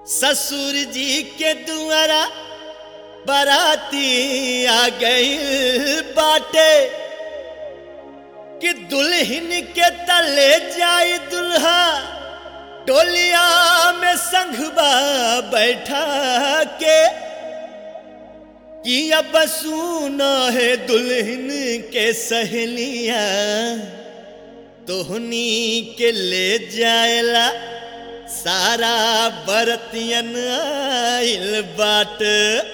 ससुर जी के दुआरा बराती आ गई बाटे कि दुल्हन के तले जाई दुल्हा टोलिया में संघबा बैठा के कि अब सुना है दुल्हन के सहेलिया तोहनी के ले जाएला सारा बरतियन आइल बाट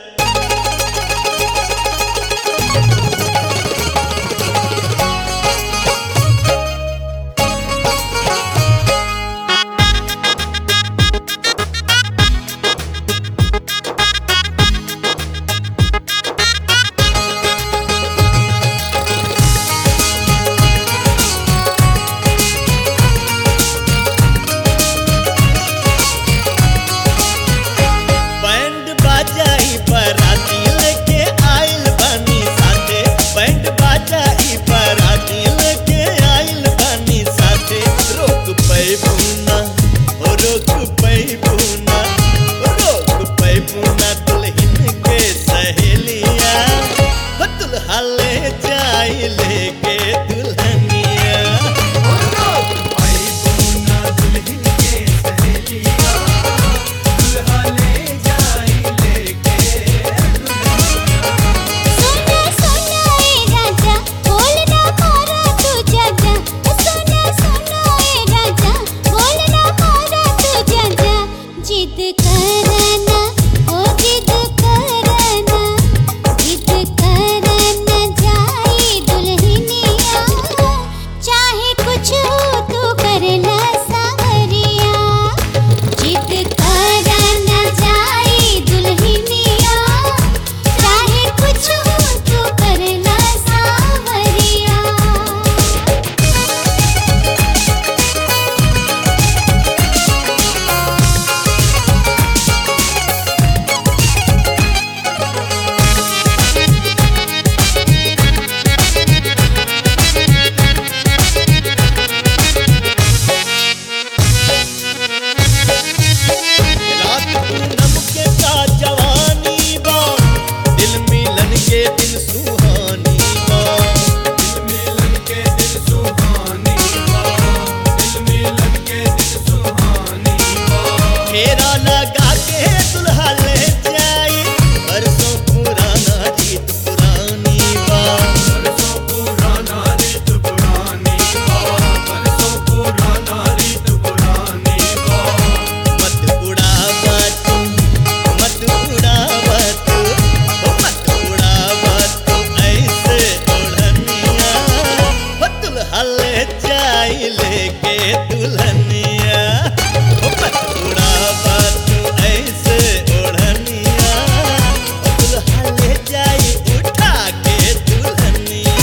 बैंड बाजाई बराती लेके आइल बानी साथे बैंड बाजाई बराती लेके आइल बानी साथे रोक पैबुना ओ रोक पैबुना ओ रोक पैबुना दुल्हन के सहेलिया हो दुल्हा ले जाई लेके दुल्हनिया ओ रोक पैबुना दुल्हन के सहेलिया दुल्हा ले जाई लेके सोना सोना ए राजा बोलना मारा तू जाजा सोना सोना ए राजा बोलना मारा तू जाजा जिद करना ओ जिद करना जिद करना जाई दुल्हनिया चाहे कुछ हो तू करना सावरिया जिद करना जाई दुल्हनिया चाहे कुछ हो तू करना सावरिया रात पूनम के का जवानी बा दिल मिलन के दिन सुहानी बा दिल मिलन के दिन सुहानी बा दिल मिलन के दिन सुहानी बा फेरा लगा के दुल्हा ले जाई बरसों पुराना रीत पुरानी बा बरसों पुराना रीत पुरानी बा बरसों पुराना रीत पुरानी बा मत उड़ावा तू मत उड़ावा तू ओ मत उड़ावा तू ऐसे ओढ़निया हो दुल्हा ले जाई लेके दुल्हनिया ओ मत उड़ावा तू ऐसे ओढ़निया ओ दुल्हा ले जाई उठा के दुल्हनिया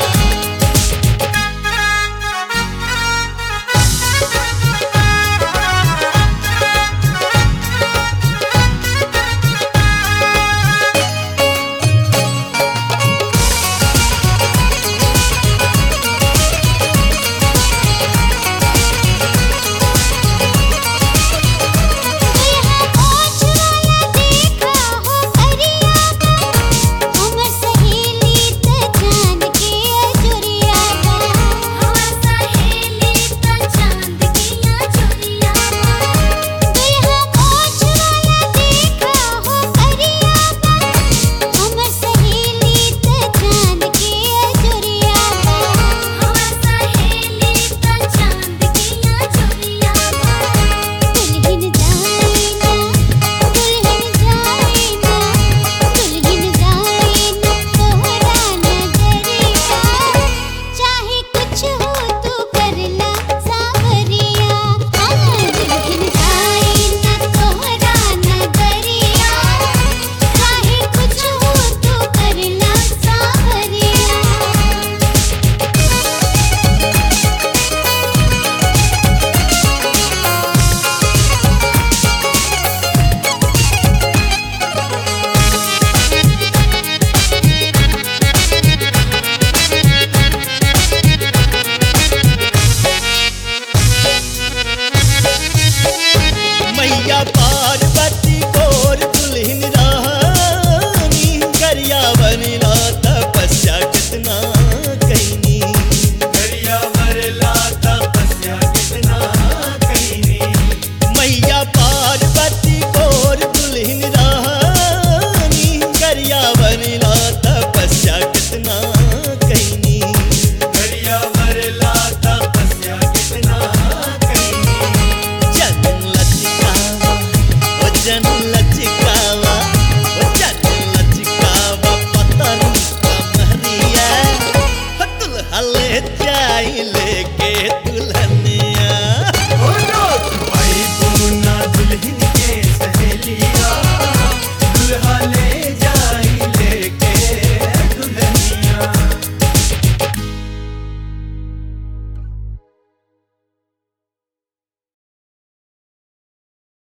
ओछ वाला देखा हो करिया का हमर सहेली त चांद के अजुरिया का हमर सहेली त चांद के अजुरिया का दुल्हा ओछ वाला देखा हो करिया का हमर सहेली त चांद के अजुरिया का हमर सहेली त चांद के अजुरिया का दुल्हन जाईना दुल्हन जाईना दुल्हन जाईना तोहरा नगरिया चाहे कुछ हो तू करला सावरिया हाँ दुल्हन जाईना तोहरा नगरिया चाहे कुछ हो तू करला सावरिया मैया पार